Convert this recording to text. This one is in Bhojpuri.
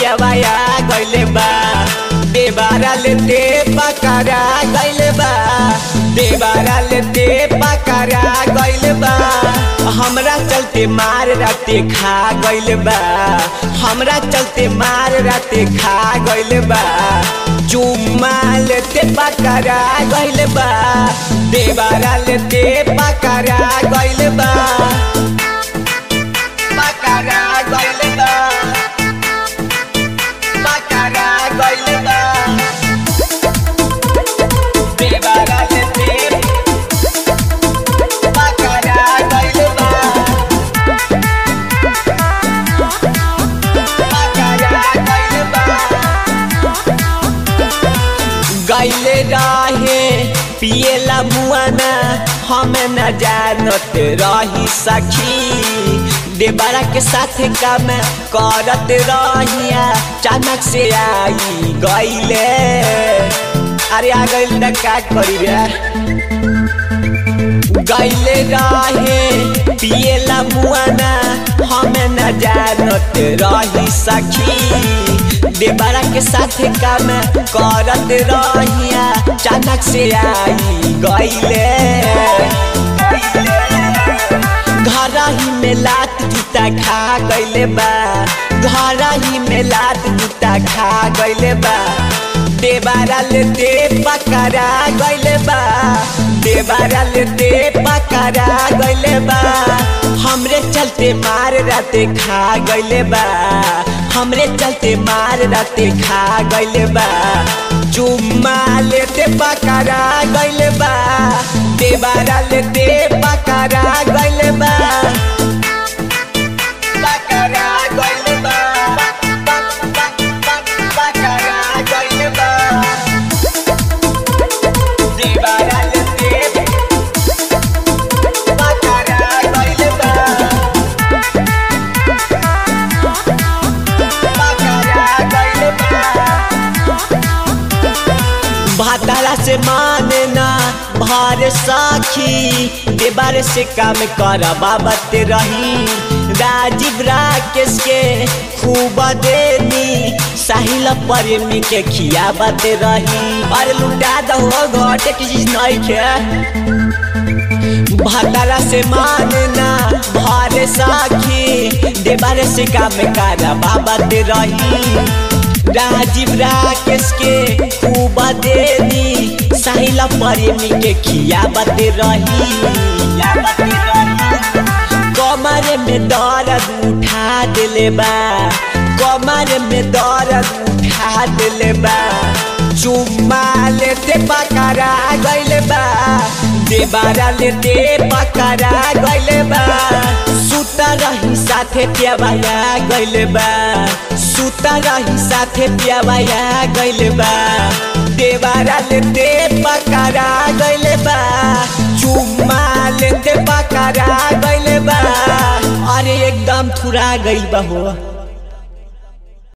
पियावाया गइले बा देवारा लेते पकड़ा गइले बा देवारा लेते पकड़ा गइले बा हमरा चलते मार राते खा गइले बा हमरा चलते मार राते खा गइले बा चुम्मा लेते पकड़ा गइले बा देवारा लेते पकड़ा गइले बा पकड़ा गइले बा पकड़ा गइले बा देवारा लेते पकड़ा गइले बा पकड़ा गइले बा गैले रहे पिएला मुआना हम न जानत रही सखी देवरा के साथ काम करत रहिया अचानक से आई गैले अरे आ गइल त का करी रे गैले रहे पिएला मुआना हम न जानत रही सखी देवरा के साथ काम करत रहिया अचानक से आई गइले घर ही में लात जूता खा गइले बा घर ही में लात जूता खा गइले बा देवारा लेते पकड़ा गइले बा देवारा लेते पकड़ा गइले बा हमरे चलते मार राते खा गइले बा हमरे चलते मार राते खा गइले बा चुम्मा लेते पकड़ा गइले बा देवारा लेते पकड़ा गइले बा पकड़ा गइले बा पकड़ा गइले बा देवारा लेते पकड़ा गइले बा पकड़ा गइले बा भाताला से माने ना भार साखी देवार से काम कर बाबत रही राजीव राकेश के खूब देनी साहिल प्रेमी के खियाबत रही अरे लुटा दो घटे की चीज नहीं खे भाताला से मानना भारे साखी देवारे से काम कर बाबत रही राजीव राकेश के खूब देनी साहिल प्रेमी के खियाबत रही कमर में दर्द उठा दिले बा कमर में दर्द उठा दिले बा चुम्मा लेते पकड़ा गइले बा देबारा लेते पकड़ा गइले बा सुता रही साथे प्यावाया गइले बा सुता रही साथे प्यावाया गइले बा देबारा लेते पकड़ा गइले बा चुम्मा लेते पकड़ा गइले बा अरे एकदम थुरा गइल बा हो